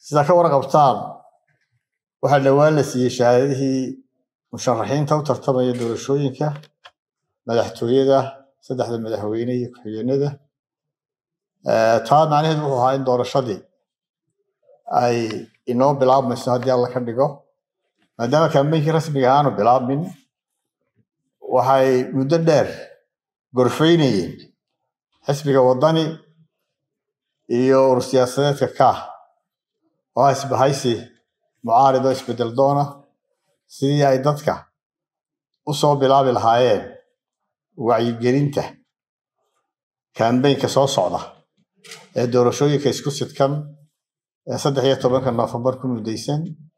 sidaa ka warqabtaan waxaa dhowaan la siiyey shahaadadihii musharaxiinta u tartamaya doorashooyinka madaxtooyada saddexda madaxweyne iyo ku-xigeenada taa macnaheedu wuxuu ahaa in doorashadii ay inoo bilaabmayso haddii alla ka dhigo maadaama kaambeynkii rasmiga aanu bilaabmin waxay muddo dheer gorfaynayeen xisbiga waddani iyo urur siyaasadeedka kaah oo ah isbahaysi mucaarid oo isbedel doona sidii ay dadka u soo bilaabi lahaayeen wacyigelinta kaambeynka soo socda ee doorashooyinka isku sidkan ee saddex iyo tobanka noofembar ku mudaysan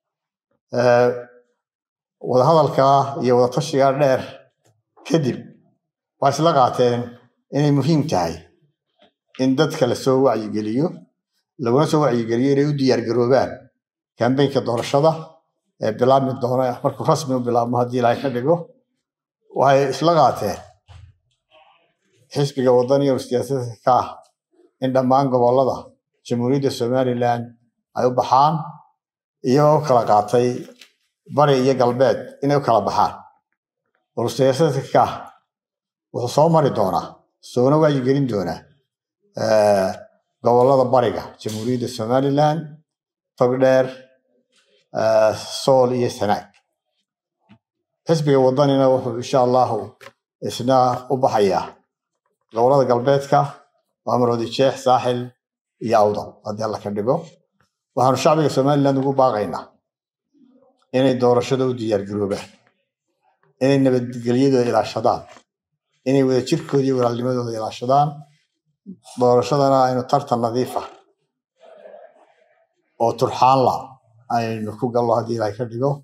wadahadalkaa iyo wadatashigaa dheer kadib waa isla qaateen inay muhiim tahay in dadka lasoo wacyigeliyo laguna soo wacyigeliyo inay u diyaargaroobaan kambeynka doorashada ee bilaabmi doona markuu rasmi u bilaabmo haddii ilaahay ka dhigo waxay isla qaateen xisbiga waddaniga siyaasadka ka ah in dhammaan gobollada jamhuuriyadda somalilan ay u baxaan iyagoo u kala qaatay bari iyo galbeed inay u kala baxaan urur siyaasadka ka ah wuxuu soo mari doonaa soona wacyigelin doonaa gobollada bariga jamhuuriyadda somalilan togdheer sool iyo sanaag xisbiga waddanina wuxuu insha allahu isna u baxayaa gobollada galbeedka maamulodi jeex saaxil iyo awdal haddii alla ka dhigo waxaanu shacbiga somalilan ugu baaqaynaa inay doorashada u diyaargaroobaan inay nabadgelyadooda ilaashadaan inay wadajirkooda iyo walaalnimadooda ilaashadaan doorashadana aynu tartan nadiifa oo turxaanla aynu ku gallo haddii ilaahay ka dhigo